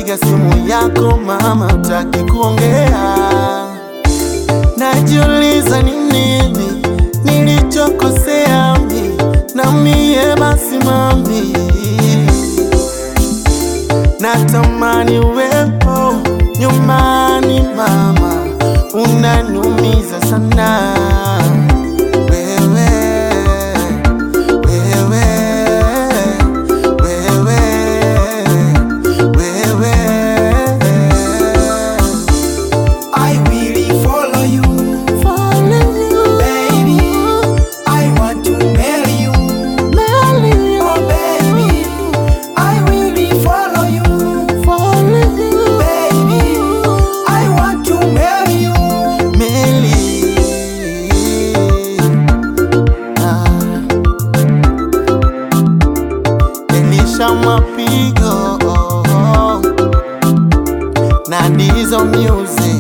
napiga simu yako mama, utaki kuongea. Najiuliza ni nini nilichokosea mi na mie, basi mami, natamani uwepo nyumbani mama, unaniumiza sana wewe, wewe, wewe, wewe. I will follow you, baby. I want to marry you, oh baby. I will follow you, baby. I want to marry you. Meli. Ah. Elisha Mapigo na Dizo Music